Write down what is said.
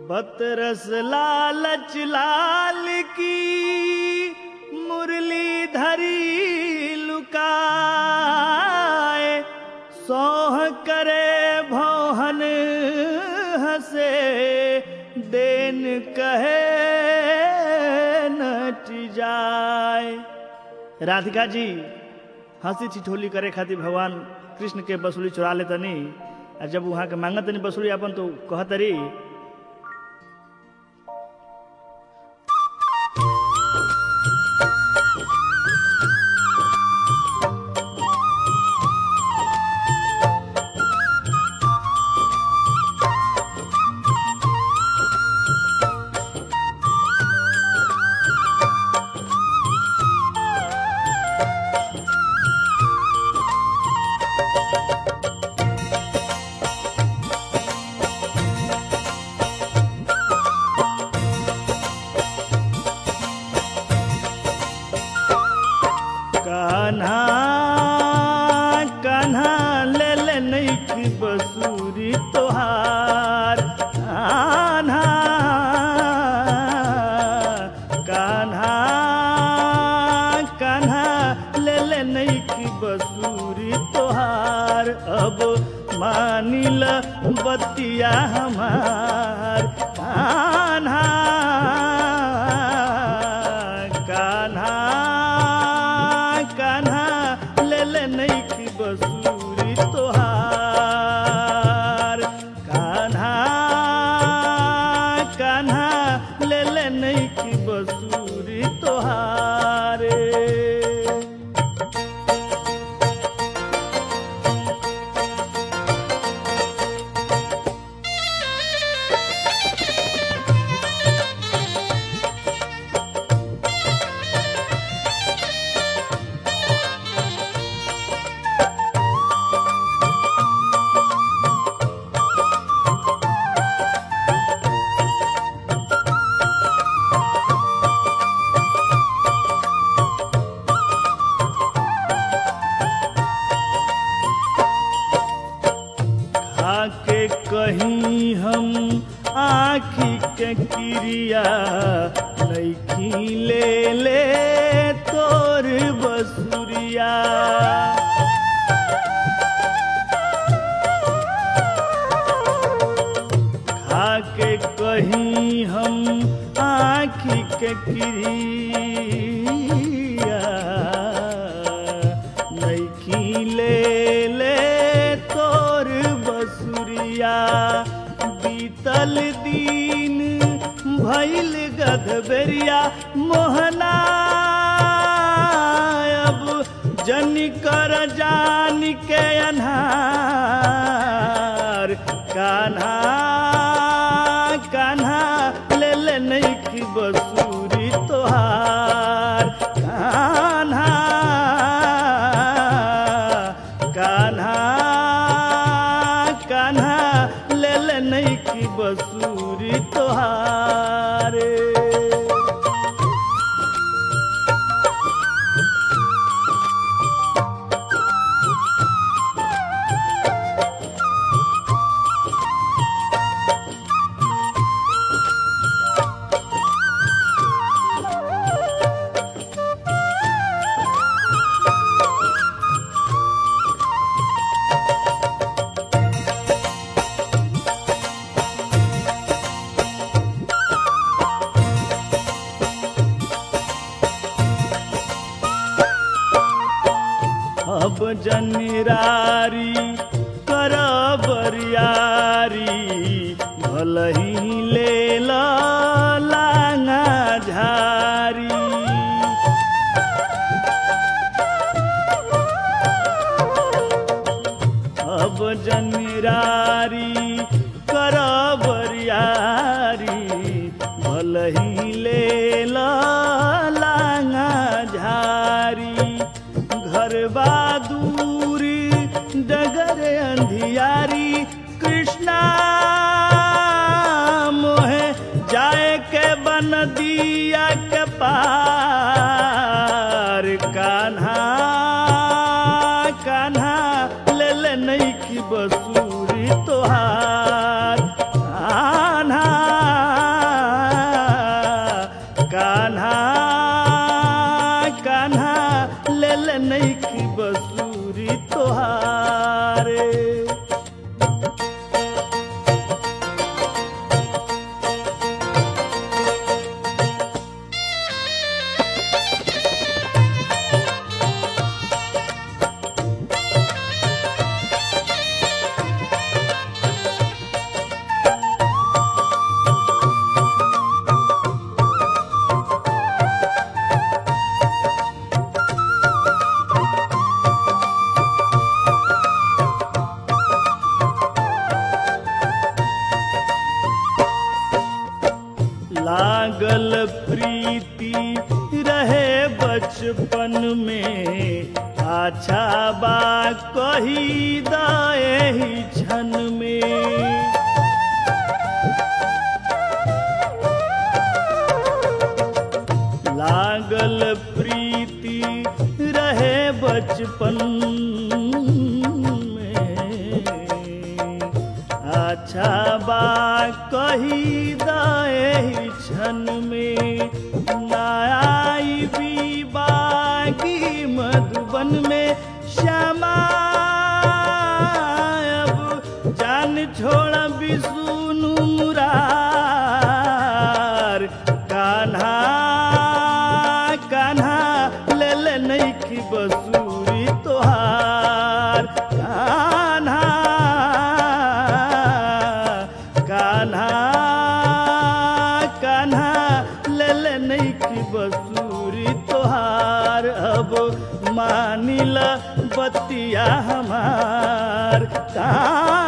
बतरस लालच लाल की मुरली धरी लुकाए सोह करे भौहन हसे देन कहे नट जाए राधिका जी हंसी ठिठोली करे खातिर भगवान कृष्ण के बसुली चुरा लेतनी आ जब वहाँ के मांगतनी बसुली अपन तो कहतरी कान्हा कान्हा ले ले नैक बसूरी तोहार कान्हा कान्हा कान्हा ले ले नैक बसूरी तोहार अब मानिल बतिया हमार कान्हा कान्हा कान्हा ले ले नैकी बसूरी तोहार कान्हा कान्हा ले ले नैकी बसूरी तोहार खाके कहीं हम आखी के क्रिया नैखी ले ले तोर बसुरिया खाके कहीं हम आखी के क्रिया नैखी ले ले तोर बसुरिया बीतल दिन भैल गधबेरिया मोहना अब जन कर जान के अन्हार कान्हा कान्हा ले ले नैकी बसूरी तोहार कान्हा कान्हा कान्हा ले ले नैकी बसूरी तोहार अब जनिरारी कर बरियारी भलही ले ला लांगा झारी अब जनिरारी कर बरियारी भलही ले ला लांगा झारी घरबा दूरी डगर अंधियारी कृष्णा कही दही क्षण में लागल प्रीति रहे बचपन में अच्छा बा कही दही क्षण में नाई भी बागी मधुबन में श्यामा अब जान छोड़ बिसुनु मुरार कान्हा कान्हा ले ले नहीं की बसूरी तोहार कान्हा कान्हा कान्हा ले ले नहीं की बसूरी तोहार अब मानिला बतिया हमार कान्हा